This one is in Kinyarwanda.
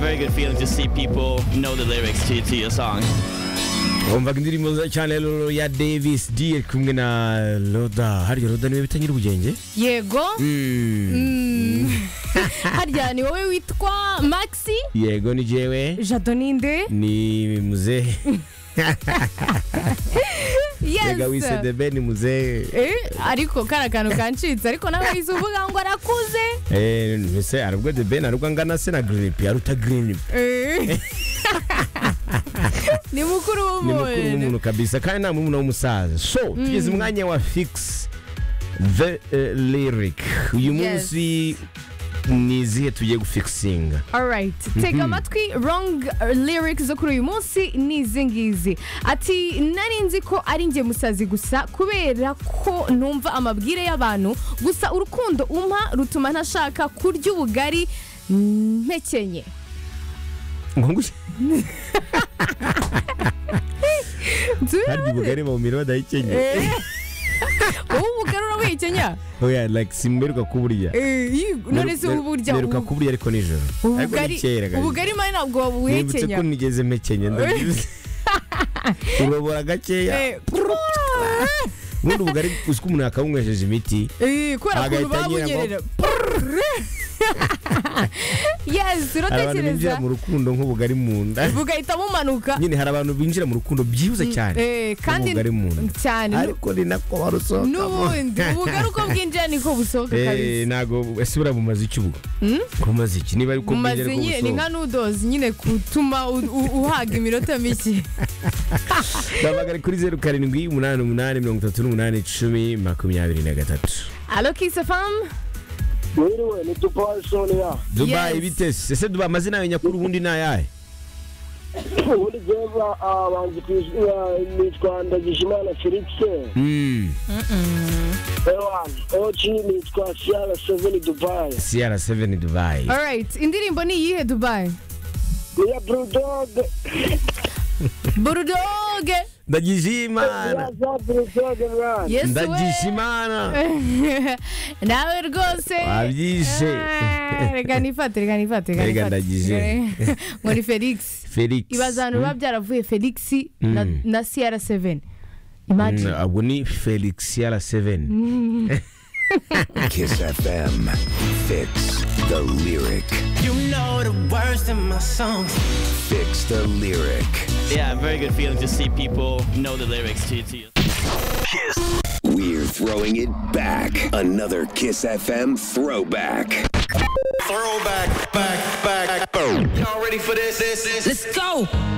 very good feeling to see people know the lyrics to, to your song. wumvaga indirimbo nziza cyane Lolo ya davis d ari kumwe na roda harya roda niwe bita nyir'ubugenge yego Mm. harya ni wowe witwa maxi yego ni jewe jado ninde ni muzehe yes yaga wise debe ni muzehe Eh, ariko kara kantu kancitse ariko nawe wize uvuga ngo arakuze Eh, mbese arubwo debe narubwo angana se na grinipi aruta grinipi Eh. ni mukuru ni mukuru w'umuntu w'umuntu kabisa kandi nta muntu w'umusaza so tugeze umwanya wa fix the eh, lyric uyu Yes. munsi ni izihe tugiye gufikisinga alright tega amatwi wrong lyrics zo kuri uyu munsi ni izi ngizi ati nari nzi ko ari njye musazi gusa kubera ko numva amabwire y'abantu gusa urukundo umpa rutuma ntashaka kurya ubugari mpekenye ngo ngushye harya Nzu- ubugari bawumira badahikenya Eh. wowe ubugari urabihekenya oya like simberuka kuburya Eh, yi- none se wowe burya mberuka kuburya ariko nijoro ariko ni ubugari kera kabisa. ubugari mani ntabwo nibutse wabuhekenya ko nigeze mpekenya ndabizi urobora gakeya Eh, prrrr. ubundi ubugari uzi ko umuntu yakabunywesheje imiti Eh, kubera Agahita ukuntu babunyerera anyerera yes hari abantu binjira uratekereza mu rukundo nk'ubugari mu nda bugahita bumanuka nyine hari abantu binjira mu rukundo byibuze cyane Eh, kandi ubugari mu nda cyane nu- ariko ni nako barusohokamo n'ubundi ubugari uko bwinjira niko busohoka Eh, kabisa ntago ese buriya bumaze iki ubwo bumaze iki niba ariko bwinjira Umaze ariko nyine ni busohoka nka nudozi nyine gutuma u- u- uhaga iminota mike Babagari kuri zeru karindwi umunani umunani mirongo itatu n'umunani icumi makumyabiri na gatatu alo kisafamu Wiriwe ni Dubai Sonia. dubayi Yes. bite se ese dubayi amazina yawe nyakuri ubundi ni ayahe Ubundi jeza abanzi ku izina nitwa Ndagijimana Felix. Mm, Ewan, Ochi nitwa Sierra Seven Dubai. cr7 dubayi alright indirimbo ni iyihe dubayi Ni ya Blue Dog, burudoge ndagijimana ya za Blue Dog Run. yesu we ndagijimana nawe rwose Wabyishe. Ah, reka nifate reka nifate Reka nifate. ndagije. ngo ni felix felix ibaza ahantu biba byaravuye felix na- Mm. na cr7 Mm, imagine ubwo ni felix cr7 Kiss FM. Fix the lyric. You know the words in my songs. Fix the lyric. Yeah, very good feeling to see people know the lyrics to, to your We're throwing it back. Another Kiss FM throwback. Throw back, back, back. Y'all ready for this? This is. Let's go.